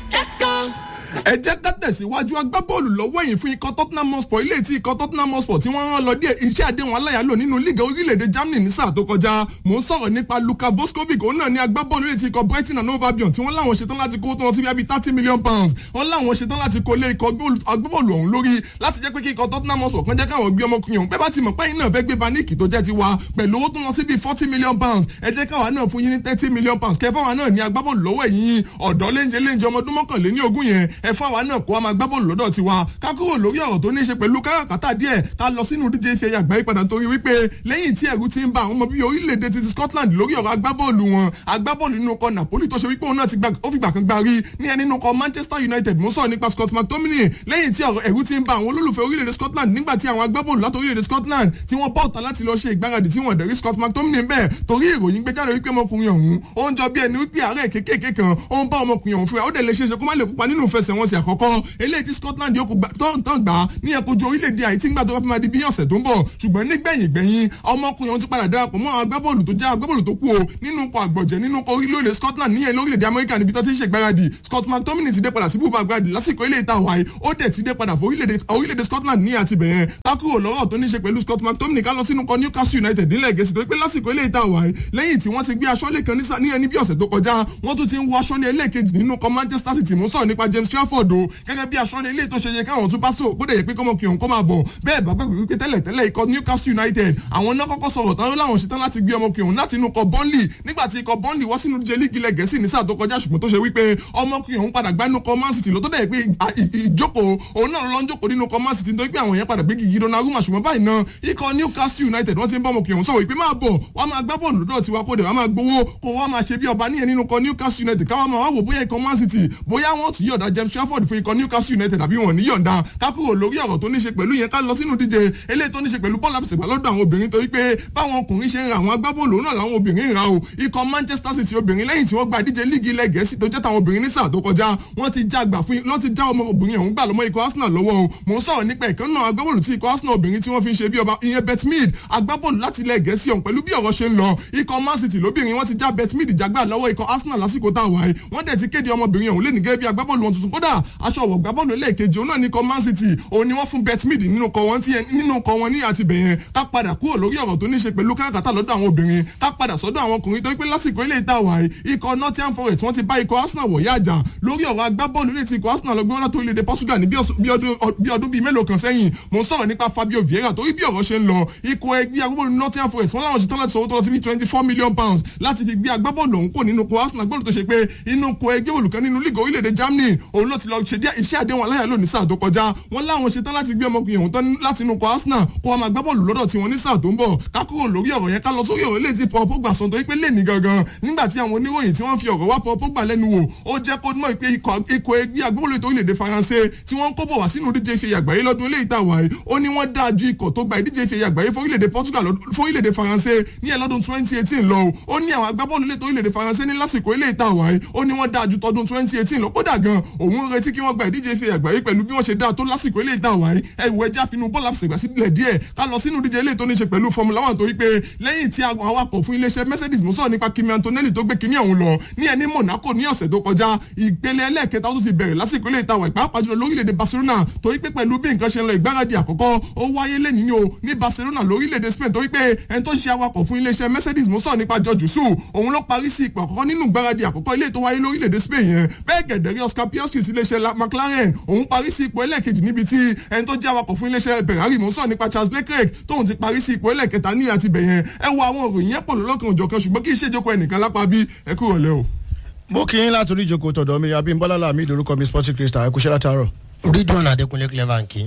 let's go. ẹ jẹ́ ká tẹ̀síwájú agbábọ́ọ̀lù lọ́wọ́ ẹ̀yìn fún ikọ̀ tottenham hotspur ilé tí ikọ̀ tottenham hotspur tí wọ́n rán lọ díẹ̀ iṣẹ́ àdéhùn aláyàlò nínú líga orílẹ̀-èdè germany ní sáà tó kọjá mò ń sọ̀rọ̀ nípa luka voskovic òun náà ní agbábọ́ọ̀lù ilé tí ikọ̀ brighton and hove albion tí wọ́n láwọn ṣetán láti kó tó wọn sí bí i thirty million pounds wọ́n láwọn ṣetán láti kó lé ikọ̀ agbábọ́ọ̀lù ọ̀hún lórí láti jẹ́ pé kí ikọ̀ tottenham hotspur kan jẹ́ káwọn gbé ọmọkùnrin ọ̀hún pé bá ti mọ̀ pé iná fẹ́ gbé vanik tó jẹ́ tiwa pẹ̀lú owó tó lọ sí bíi forty million pounds ẹ jẹ́ káwa náà fún yín ní thirty million pounds kẹfà wa náà ní agbábọ́ọ̀lù lọ́wọ́ ẹ̀yìn ọ̀dọ́ léńjẹ léńjẹ ọmọ ọdún mọ́kànléní ogún yẹn ẹ fún àwa náà kó wa máa gbá bọ́ọ̀lù lọ́dọ̀ tiwa ká kúrò lórí ọ̀rọ̀ tó ní í ṣe pẹ̀lú káràkátà díẹ̀ ká lọ sínú díje ife ẹ̀yà àgbáyé padà torí wípé lẹ́yìn tí ẹ̀rù ti ń ba àwọn ọmọ bíi orílẹ̀-èdè ti Scotland lórí ọ̀rọ̀ agbábọ́ọ̀lù wọn agbábọ́ọ̀lù nínú ọkọ̀ Napoli tó ṣe wípé òun náà ti ó fìgbà kan gba rí ní ẹni nínú ọkọ̀ Manchester United mo sọ̀rọ̀ nípa Scott McTominay lẹ́yìn tí ẹ̀rù ti ń ba àwọn olólùfẹ́ orílẹ̀-èdè Scotland nígbà tí àwọn agbábọ́ọ̀lù láti orílẹ̀-èdè Scotland tí wọ́n bọ́ ọ̀tá láti lọ ṣe ìgbáradì tí wọ́n dẹ̀rí Scott McTominay bẹ́ẹ̀ torí ìròyìn gbé jáde wípé ọmọkùnrin ọ̀hún ó ń jọ bí ẹni wípé àárẹ̀ kékèké kan ó ń bá ọmọkùnrin ọ̀hún fúra ó dẹ̀ lè ṣeéṣe kó má lè kópa nínú ìfẹsẹ̀wọnsẹ̀ àkọ́kọ́ eléyìí tí Scotland yóò tán gbà á ní ẹ̀kọ́jú orílẹ̀-èdè àìtí ńgbà tó bá fi máa di bí ọ̀sẹ̀ tó ń bọ̀ ṣùgbọ́n nígbẹ̀yìn gbẹ̀yìn ọmọkùnrin ọ̀hún ti padà darapọ̀ mọ́ àwọn agbábọ́ọ̀lù tó jẹ́ agbábọ́ọ̀lù tó kú o nínú ọkọ̀ àgbọ̀jẹ̀ nínú ọkọ̀ orílẹ̀-èdè Scotland níyẹn lórílẹ̀-èdè Amẹ́ríkà níbi tó ti ń ṣègbáradì Scott McTominay ti dé padà sí bùbá gbáradì lásìkò ilé ìta wáyé ó dẹ̀ ti dé padà fún orílẹ̀-èdè Scotland ní àti bẹ̀yẹn kákúrò lọ́rọ̀ tó ní ṣe pẹ̀lú Scott McTominay ká lọ sínú kọ Newcastle United nílẹ̀ Gẹ̀ẹ́sì tó pé lásìkò ilé ìta wáyé lẹ́yìn tí wọ́n ti gbé aṣọ́lé kan ní ẹni bí ọ̀sẹ̀ tó kọjá wọ́n tún ti ń wọ aṣọ́lé ẹlẹ́ẹ̀kejì nínú kọ Manchester City mú sọ̀rọ̀ nípa James Trafford o gẹ́gẹ́ bí aṣọ́lé ilé tó ṣe yẹ káwọn tún bá sọ kó dẹ̀ yẹ pé kọ́mọkùnrin òun kọ́ máa bọ̀ bẹ́ẹ̀ bá gbàgbé wípé tẹ́lẹ̀ tẹ́lẹ̀ ikọ̀ Newcastle United àwọn náà kọ́kọ́ sọ̀rọ̀ tán láwọn ṣetán láti gbé ọmọkùnrin òun láti inú ikọ̀ Burnley nígbà tí ikọ̀ Burnley wá sínú díje líìgì ilẹ̀ Gẹ̀ẹ́sì ní sáà tó kọjá ṣùgbọ́n tó ṣe wípé ọmọkùnrin òun padà gbánú kọ Man City ló tó dẹ̀ pé ìjókòó òun náà lọ ń jókòó nínú kọ Man City nítorí pé àwọn yẹn padà gbé gigi Donnarumma ṣùgbọ́n báyìí náà ikọ̀ Newcastle United wọ́n ti ń bọ́ ọmọkùnrin òun sọ̀rọ̀ ìpè máa bọ̀ wá máa gbá bọ́ọ̀lù lọ́dọ̀ tiwa kó dẹ̀ wá máa gbowó kó wá máa ṣe bí ọba níyẹn nínú kọ Newcastle United káwá máa wá wò bóyá ikọ̀ Man City bóyá wọ́n tún yọ̀ǹda James Trafford fún ikọ̀ Newcastle United àbí wọn ò ní yọ̀ǹda kákúrò lórí ọ̀rọ̀ tó ní ṣe pẹ̀lú yẹn ká lọ sínú díje eléyìí tó ní ṣe pẹ̀lú bọ́ọ̀lù àfẹsẹ̀gbá lọ́dọ̀ àwọn obìnrin torí pé báwọn ọkùnrin ṣe ń ra àwọn agbábọ́ọ̀lù náà làwọn obìnrin ń ra o ikọ̀ Manchester City obìnrin lẹ́yìn tí wọ́n gba díje líìgì ilẹ̀ Gẹ̀ẹ́sì tó jẹ́ tàwọn obìnrin ní sáà tó kọjá wọ́n ti já gbà fún wọ́n ti já ọmọ obìnrin ọ̀hún gbà lọ́mọ ikọ̀ Arsenal lọ́wọ́ o mò ń sọ̀rọ̀ nípa ìkan náà agbábọ́ọ̀lù tí ikọ̀ Arsenal obìnrin tí wọ́n fi ń ṣe bí ọba ìyẹn Betmid agbábọ́ọ̀lù láti ilẹ̀ Gẹ̀ẹ́sì ọ̀hún pẹ̀lú bí ọ̀rọ̀ ṣe ń lọ ikọ̀ Man City lóbìnrin wọ́n ti já Betmid jágbà lọ́wọ́ ikọ̀ Arsenal lásìkò tá a wáyé wọ́n dẹ̀ ti kéde ọmọbìnrin ọ̀hún lẹ́nu gẹ́gẹ́ bí agbábọ́ọ̀lù wọn tuntun kódà aṣọ ọ̀wọ̀ gbábọ́ọ̀lù ẹlẹ́ẹ̀kejì òun náà ní ikọ̀ Man City òun ni wọ́n fún Betmid nínú kọ wọn nínú kọ wọn ní àti bẹ̀yẹn ká padà kúrò lórí ọ̀rọ̀ tó ní ṣe pẹ̀lú káràkátà lọ́dọ̀ àwọn obìnrin ká padà sọ́dọ̀ àwọn ọkùnrin tó pé lásìkò ilé ìta wàyí ikọ̀ Nottingham Forest wọ́n ti bá ikọ̀ Arsenal wọ̀ yáàjà lórí ọ̀rọ̀ agbábọ́ọ̀lù létí ikọ̀ Arsenal lọ́gbọ́n látó ilé Portugal ní bí ọdún bíi mélòó kan sẹ́yìn mo ń sọ̀rọ̀ nípa Fabio Vieira torí bí ọ̀rọ̀ ṣe ń lọ ikọ̀ ẹgbẹ́ agbábọ́ọ̀lù Nottingham Forest wọ́n láwọn ṣetán láti sọ̀rọ̀ tó lọ sí bí twenty four million pounds láti fi gbé agbábọ́ọ̀lù ọ̀hún kò nínú ikọ̀ Arsenal gbọ́dọ̀ tó ṣe pé inú ikọ̀ ẹgbẹ́ olùkọ́ nínú lígọ̀ orílẹ̀-èdè Germany òun ló ti lọ ṣe iṣẹ́ àdéhùn aláyàlò ní sáà tó kọjá wọ́n láwọn ṣetán láti gbé ọmọkùnrin ọ̀hún tán láti inú ikọ̀ Arsenal kó wọn máa gbá bọ́ọ̀lù lọ́dọ̀ tiwọn ní sáà tó ń bọ̀ ká kúrò lórí ọ̀rọ̀ yẹn ká lọ sórí ọ̀rọ̀ eléyìí tí Paul Pogba sọ torí pé lẹ́ẹ̀ni gangan nígbà tí àwọn oníròyìn tí wọ́n fi ọ̀rọ̀ wá Paul Pogba lẹ́nu wò ó jẹ́ kó mọ̀ pé ikọ̀ ẹgbẹ́ agbóhùnlé tó orílẹ̀-èdè Faransé tí wọ́n ń kó bọ̀ wá sínú díje ife àgbáyé lọ́dún eléyìí tá a wà yìí ó ní wọ́n dáa ju ikọ̀ tó gba ìdíje ife àgbáyé fórílẹ̀-èdè Portugal fórílẹ̀-èdè Faransé ní ẹ̀ lọ́dún twenty eighteen lọ ó ní àwọn agbábọ́ọ̀lù lè tó orílẹ̀-èdè Faransé ní lásìkò eléyìí tá a wà yìí ó ní wọ́n dáa ju tọdún twenty eighteen lọ kódà gan òun retí kí wọ́n gba ìdíje ife àgbáyé pẹ̀lú bí wọ́n ṣe dáa tó lásìkò eléyìí tá a wà yìí ẹ wò ẹja finú bọ́ọ̀lù àfẹsẹ̀gbà sílẹ̀ díẹ̀ ká lọ sínú díje eléyìí tó ní ṣe pẹ̀lú Formula One torí pé lẹ́yìn tí awakọ̀ fún iléeṣẹ́ Mercedes mo sọ̀rọ̀ nípa Kimi Antonelli tó gbé kíní ọ̀hún lọ ní ẹni Monaco ní ọ̀sẹ̀ tó kọjá ìpele ẹlẹ́ẹ̀kẹta tó ti bẹ̀rẹ̀ lásìkò ilé ìtawà ìpàápàá jùlọ lórílẹ̀‐èdè Barcelona torí pé pẹ̀lú bí nǹkan ṣe ń lọ ìgbáradì àkọ́kọ́ ó wáyé lẹ́yìn o ní Barcelona lórílẹ̀‐èdè Spain torí pé ẹni tó ṣe awakọ̀ fún iléeṣẹ́ Mercedes mo sọ̀rọ̀ nípa George Su òun ló parí sí ipò àkọ́kọ́ nínú ìgbáradì àkọ́kọ́ ilé tó wáyé lórílẹ̀‐èdè Spain yẹn bẹ́ẹ̀ gẹ̀dẹ̀rẹ́ Oscar Piastri ti iléeṣẹ́ McLaren òun parí sí ipò ẹlẹ́ẹ̀kejì níbi tí ẹni tó jẹ́ awakọ̀ fún iléeṣẹ́ Ferrari mo sọ̀rọ̀ nípa Charles Leclerc tóun ti parí sí ipò ẹlẹ́ẹ̀kẹta ní àti bẹ̀yẹn ẹ wo àwọn òròyìn yẹn pọ̀ lọ́lọ́kan òjọ̀kan ṣùgbọ́n kì í ṣèjókòó ẹnìkan lápá bí ẹ kúrò lẹ́ o mo kì í láti orí ìjókòó tọ̀dọ̀ mi àbí bọ́lá mi ìdórúkọ mi sporting crystal ẹ kú ṣẹ́ látàárọ̀. ridwan adekunle clever nkì.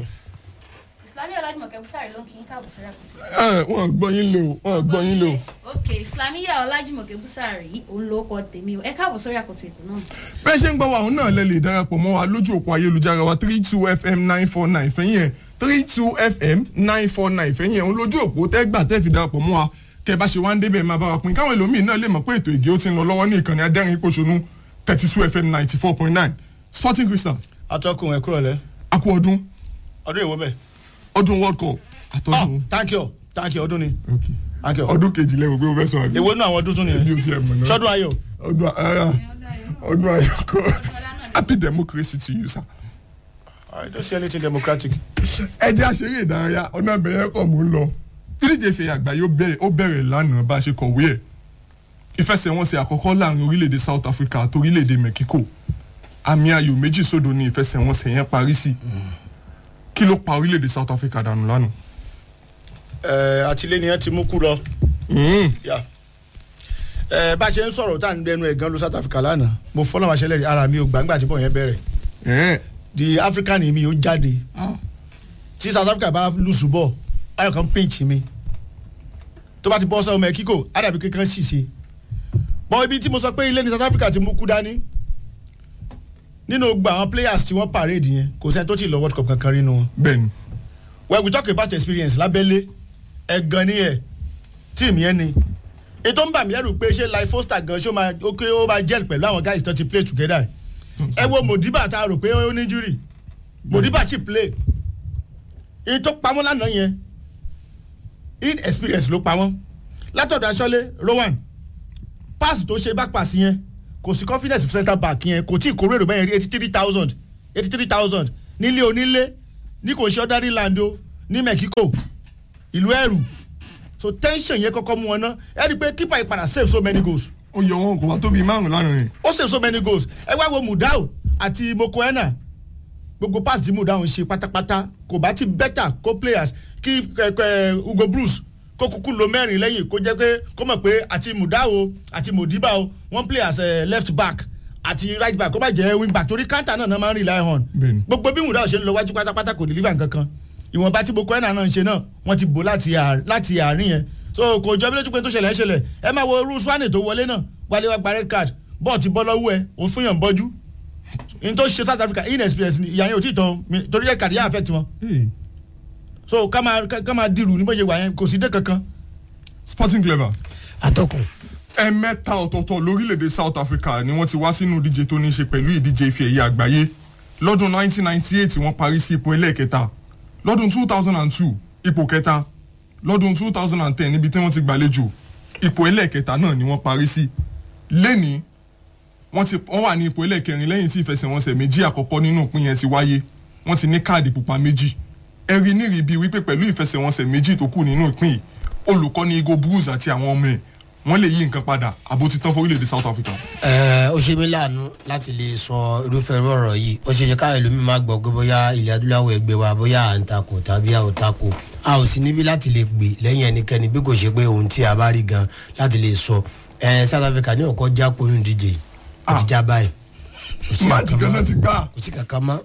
islami ọlájúmọ̀kẹ́ bùsàrì ló ń kí n káàbọ̀ sórí àkóso. ẹ wọn gbọ́ yín lò wọn gbọ́ yín lò. ok islamiya ọlájúmọ̀kẹ́ bùsàrì òun ló kọ tèmi o ẹ káàbọ̀ sórí àkóso ètò náà. bẹ́ẹ̀ ṣe ń gbọ́ wa òun náà lẹ lè darapọ̀ mọ́ wa lójú òpó ayélujára wa three two fm nine four nine fẹ́yìn ẹ̀ three two fm nine four nine fẹ́yìn ẹ̀ òun lójú òpó tẹ́gbà tẹ́ fi darapọ̀ mọ́ wa kẹ́ bá ṣe wá ń débẹ̀ máa bá wa pín káwọn ẹlòmíín náà lè mọ̀ pé ètò ìgé ó ti ń lọ lọ́wọ́ ní ìkànnì adẹ́rìn ìpòṣónú thirty two fm ninety four point nine sporting crystal atọ́kùn ẹ kúrò lẹ́ akú ọdún ọdún ìwọ bẹ́ẹ̀. ọdún world cup oh àtọ́dún thank you thank you ọdún ni Okay. thank you. ọdún kejì lẹ́wọ̀ pé mo fẹ́ sọ àbí èwo nínú àwọn ọdún tún èmi ò nìyẹn tiẹ̀ mọ̀ náà sọdún ayọ̀ ọdún ara ọdún ayọ̀ kọ́ happy democracy to you sir. i don't see anything democratic. ẹ jẹ́ àṣeré ìdárayá ọ̀nà ìbẹ̀rẹ̀ kọ̀ mò ń lọ ìdíje ìfẹ̀yà àgbáyé ó bẹ̀rẹ̀ ó bẹ̀rẹ̀ lánàá bá a ṣe kọ̀wé ẹ̀ ìfẹsẹ̀wọnsẹ̀ àkọ́kọ́ láàrin orílẹ̀-èdè south africa àti orílẹ̀-èdè mexico àmì ayò méjì sódò ní ìfẹsẹ̀wọnsẹ̀ yẹn parí sí kí ló pa orílẹ̀-èdè south africa dànù lánàá. ẹ àtìlẹ́yìn ti mú kú lọ. Mm. Yeah. ẹ bá a ṣe ń sọ̀rọ̀ tá à ń dẹnu ẹ̀ gan ló south africa lánàá mo fọ́nà wá ṣẹlẹ̀ rí ara mi ò gbàgbà tí bọ̀ yẹn bẹ̀rẹ̀ Eh. the african mi ò jáde tí south africa bá lùsù bọ̀ ayọ̀ kan pinch mi tó bá ti bọ́ sọ́wọ́ mẹ́kíkò àdàbí kankan sì ṣe bọ́ ibi tí mo sọ pé ilé ní south africa ti mú kú dání nínú gba àwọn players tí wọ́n parade yẹn kò sẹ́ni tó ti lọ world cup kankan nínú wọn bẹ́ẹ̀ni well we talk about experience lábẹ́lé ẹ̀gan ni ẹ̀ tíìmù yẹn ni ètò ń bà mí lẹ́rù pé ṣé life foster gan ṣó máa ó ké ó máa gel pẹ̀lú àwọn guys tó ti play together ẹ wo modiba tá a rò pé ó ní injury modiba sì play èyí tó pamọ́ lánàá yẹn inexperience ló pamọ́ látọ̀dọ̀ aṣọ́lé rowan pass tó ṣe back pass yẹn kò sí confidence for centre back yẹn kò tí ì kórè rò bẹ́yẹn rí eighty three thousand eighty three thousand nílé onílé ní kò ṣe ordinary land o ní mexico ìlú ẹrù so tension yẹn kọ́kọ́ mú wọn ná ẹ rí i pé keeper ìpadà save so many goals ó yọ wọn kò wá tóbi márùn lánàá yẹn. ó save so many goals ẹ wá wo mudau àti mokoena gbogbo pass tí mudau ń ṣe pátápátá kò bá ti better kó players kí kẹkẹ ugo bruce kó kúkú lo mẹ́rin lẹ́yìn kó jẹ́ pé kó mọ̀ pé àti mudau o àti modiba o wọ́n play as uh, left back àti right back kó má jẹ́ wing back torí counter náà náà máa ń rely on Bẹ́ẹ̀ni. gbogbo bí mudau ṣe ń lọ wájú pátápátá kò deliver nǹkankan ìwọ̀nba tí mokoena náà ń ṣe náà wọ́n ti bò láti àárín- láti àárín yẹn so kò jọ bí lójú pé tó ṣẹlẹ̀ ń ṣẹlẹ̀ ẹ máa wo irú swane tó wọlé náà wálé wá gba red card bọ́ọ̀ ti bọ́ lọ́wọ́ ẹ òun fún yàn bọ́jú n tó ṣe south africa inexperience ni ìyá yẹn ò tí ì tán mi- torí red card yẹn affect wọn so ká máa ká ká máa dirù ní bóyá wà yẹn kò sí dé kankan. sporting clever atọ́kùn ẹ̀ẹ̀mẹ́ta ọ̀tọ̀ọ̀tọ̀ lórílẹ̀‐èdè south africa ni wọ́n ti wá sínú ìdíje tó ní í ṣe pẹ̀lú ìdíje ife ẹ̀yẹ àgbáyé lọ́dún 1998 wọ́n parí sí ipò ẹlẹ́ẹ̀kẹta lọ́dún 2002 ipò kẹta lọ́dún 2010 níbi tí wọ́n ti gbàlejò ipò ẹlẹ́ẹ̀kẹta náà ni wọ́n parí sí lẹ́ni wọ́n ti wọ́n wà ní ipò ẹlẹ́ẹ̀kẹrin lẹ́yìn tí ìfẹsẹ̀wọnsẹ̀ méjì àkọ́kọ́ nínú ìpín yẹn ti wáyé wọ́n ti ní káàdì pupa méjì ẹ̀rí nírìí bíi wípé pẹ̀lú ìfẹsẹ̀wọnsẹ̀ méjì tó kù nínú ìpín yìí olùkọ́ni igo bruce àti àwọn ọmọ ẹ̀ wọ́n lè yí nǹkan padà àbó ti tán fórílẹ̀-èdè south africa. ẹ ó ṣe mí láàánú láti lè sọ irúfẹ́ irú ọ̀rọ̀ yìí ó ṣe ṣe káyọ̀ lómi máa gbọ́ pé bóyá ilẹ̀ adúláwọ̀ ẹgbẹ́ wa bóyá à ń takò tàbí à ò takò a ò sí níbí láti lè gbè lẹ́yìn ẹnikẹ́ni bí kò ṣe pé ohun tí a bá rí gan láti lè sọ ẹ south africa ní ọkọ já kó nínú díje ó ti já báyìí kò sí máàjì kankan kan náà mọ́ ti gbà. kò sí kankan mọ́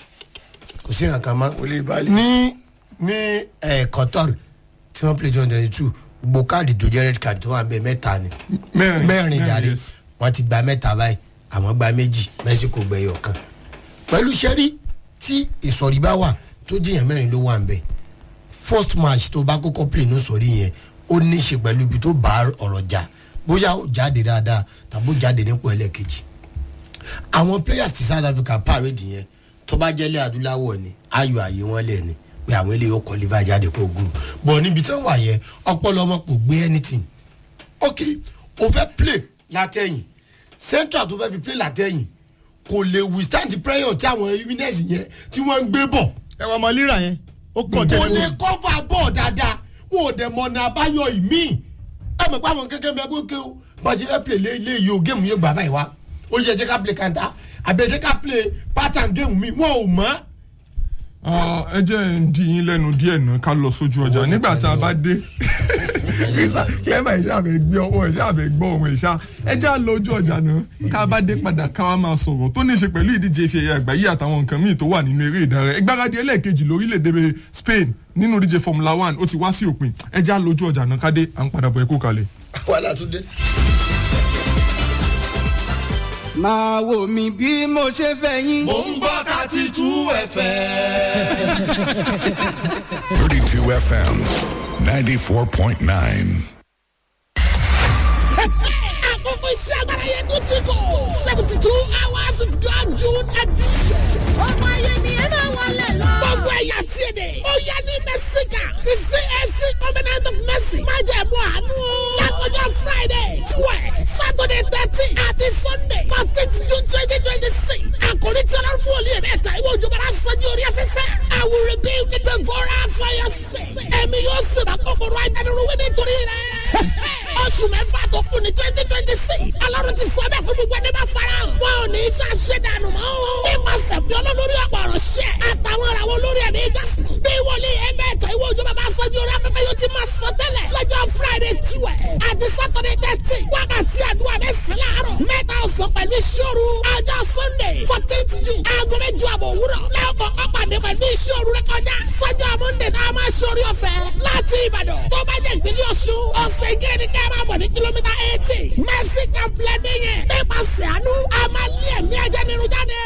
kò sí kankan mọ́ wòlé ìbálẹ̀. ní ní ẹ qatar tí wọ́n play twenty twenty two gbogbo káàdì tó jẹ́ red card tó wà ń bẹ mẹ́ta ni mẹ́rin mẹ́rin jàre yes. wọ́n ti gba mẹ́ta báyìí àwọn gba méjì mexico gbẹ̀yọ̀ kan pẹ̀lú sẹ́rí tí ìsọ̀rí bá wà tó jìyàn mẹ́rin ló wà ń bẹ̀ first match tó bá kọ́kọ́ play ní sọ̀rí yẹn ó ní í ṣe pẹ̀lú ibi tó bá ọ̀rọ̀ jà bóyá ó jáde dáadáa tàbí ó jáde nípò ẹlẹ́ẹ̀kejì àwọn players ti south africa parade yẹn tó bá jẹ́lẹ̀ adúláwọ̀ ni ayọ̀ àyè wọn lẹ̀ ni pé àwọn eléyìí ó kọ́ liver jáde kó gùn bọ̀ níbi tí wọ́n wà yẹn ọpọlọ ọmọ kò gbé anything ok o fẹ́ play látẹ̀yìn central tó fẹ́ fi play látẹ̀yìn kò lè withstand the pressure tí àwọn winners yẹn tí wọ́n ń gbé bọ̀ ẹ wọ ọmọ líra yẹn ó kọ̀ kò tẹ́lẹ̀ lè wọn. cover ball dáadáa wọn ò dẹ̀ mọ̀nà àbáyọ ìmí ẹ mọ̀ pé àwọn kékeré mẹ́gbẹ́ ké o bá a ṣe fẹ́ play lé ilé yìí o géèmù yóò gbà báyìí wá ó yẹ jẹ́ ká play kanta àbí ẹ jẹ́ ká play pattern géèmù mi wọn ò mọ̀ Ah, ẹ jẹ́ ń di yín lẹ́nu díẹ̀ náà ká lọ sójú ọjà Owó nígbà nìkan tá a ni bá o. dé clever ìṣe àbẹ̀ gbé ọwọ́ ìṣe àbẹ̀ gbọ́ ọmọ ìṣá ẹ jẹ́ à lọ ojú ọjà náà ká a bá dé padà ká wá máa sọ̀rọ̀ tó ní í ṣe pẹ̀lú ìdíje ife ẹ̀yẹ àgbáyé àtàwọn nǹkan míì tó wà nínú eré ìdárayá ìgbáradì ẹlẹ́ẹ̀kejì lórílẹ̀‐èdè Spain nínú ìdíje Formula One ó ti wá sí òpin ẹ jẹ́ à lọ ojú ọjà náà ká dé à ń padà bọ̀ ẹ kó kalẹ̀. wàhálà tún dé. máa wò mí bí mo ṣe fẹ́ yín. Mo ń gbọ́ thirty two FM. 32 FM 94.9. àkókò iṣẹ́ agbára yẹn tó ti kọ̀ seventy two hours with God June edition. ọmọ ayé ni ẹ máa wọlé lọ. gbogbo ẹ̀yà tí ẹ dẹ̀. ó yẹ ní mẹ́síkà ti CAC covenant of mercy. má jẹ́ mú àánú. lákòjọ Friday twelve Saturday thirteen àti Sunday fourteen June twenty twenty six. àkórí sọ́jú orí afẹ́fẹ́. I will rebuild the devourer for your sake. Ẹ̀mí yóò sì bá kòkòrò ajánirúwé nítorí rẹ̀. Oṣù mẹ́fà tó kù ní twenty twenty six. Ọlọ́run ti sọ bẹ́ẹ̀ fún gbogbo ẹni bá fara hàn. Wọn ò ní í ṣàṣẹ dànù mọ́. Nípasẹ̀ fi olólórí ọ̀pọ̀ ọ̀rọ̀ ṣẹ̀. Àtàwọn ìràwọ̀ olórí ẹ̀mí jásùn. Bí wòlíì ẹgbẹ́ ẹ̀tọ́ ìwé òjò bàbá sọ́jú orí afẹ́fẹ́ yóò ti máa sọ tẹ́lẹ̀. Lọ́jọ́ Friday tiwẹ̀. Àti Saturday thirty. Wákàtí àdúrà mẹ́sàn-án láàárọ̀. Mẹ́ta ọ̀sán pẹ̀lú ìṣòro. Ọjọ́ Sunday fourteenth June. Aago méjì àbọ̀ òwúrọ̀. Lẹ́ọ̀kọ̀ ọ̀pàdé pẹ̀lú ìṣòro rẹ kọjá. Sọ́jọ́ Monday tá a máa ṣorí ọ̀fẹ́. Láti Ìbàdàn. Tó bá jẹ́ ìpínlẹ̀ Ọ̀ṣun. Ọ̀sẹ̀ ìjẹ́rẹ́ ni ká máa bọ̀ ní kìlómítà eighty. Mercy Complex yẹn. Nípasẹ̀ àánú, a máa lé ẹ̀mí ajá nínú jáde.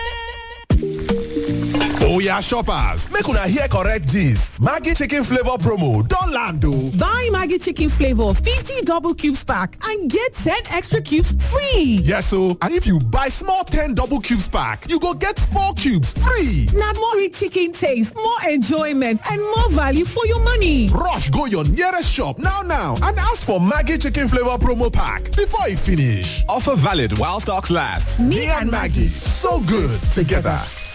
Oya shoppers, make una hear correct gist. Maggi chicken flavor promo don land o. Buy Maggi chicken flavor 50 double cubes pack and get 10 extra cubes free. Yes o, and if you buy small 10 double cubes pack, you go get 4 cubes free. Na more rich chicken taste, more enjoyment and more value for your money. Rush go your nearest shop now now and ask for Maggi chicken flavor promo pack before e finish. Offer valid while stocks last. Me, and Maggie, so good together.